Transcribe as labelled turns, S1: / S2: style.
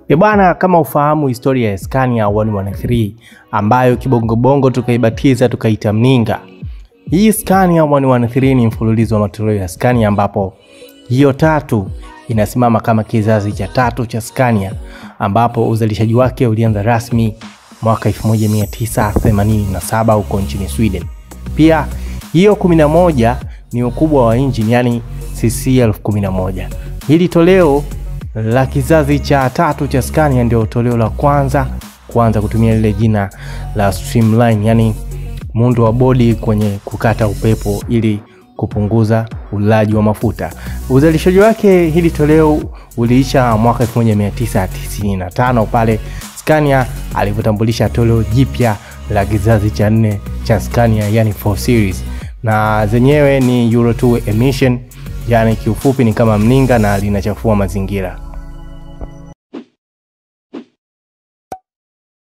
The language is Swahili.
S1: E bwana, kama ufahamu historia ya Scania 113 ambayo kibongobongo tukaibatiza tukaita mninga. Hii Scania 113 ni mfululizo wa matoleo ya Scania ambapo hiyo tatu inasimama kama kizazi cha tatu cha Scania ambapo uzalishaji wake ulianza rasmi mwaka 1987 huko nchini Sweden. Pia hiyo 11 ni ukubwa wa injini yani cc 1011. Hili toleo la kizazi cha tatu cha Scania ndio toleo la kwanza kuanza kutumia lile jina la streamline, yani muundo wa bodi kwenye kukata upepo ili kupunguza ulaji wa mafuta. Uzalishaji wake hili toleo uliisha mwaka 1995 pale Scania alivyotambulisha toleo jipya la kizazi cha nne cha Scania yani 4 series, na zenyewe ni Euro 2 emission, yani kiufupi ni kama mninga na linachafua mazingira.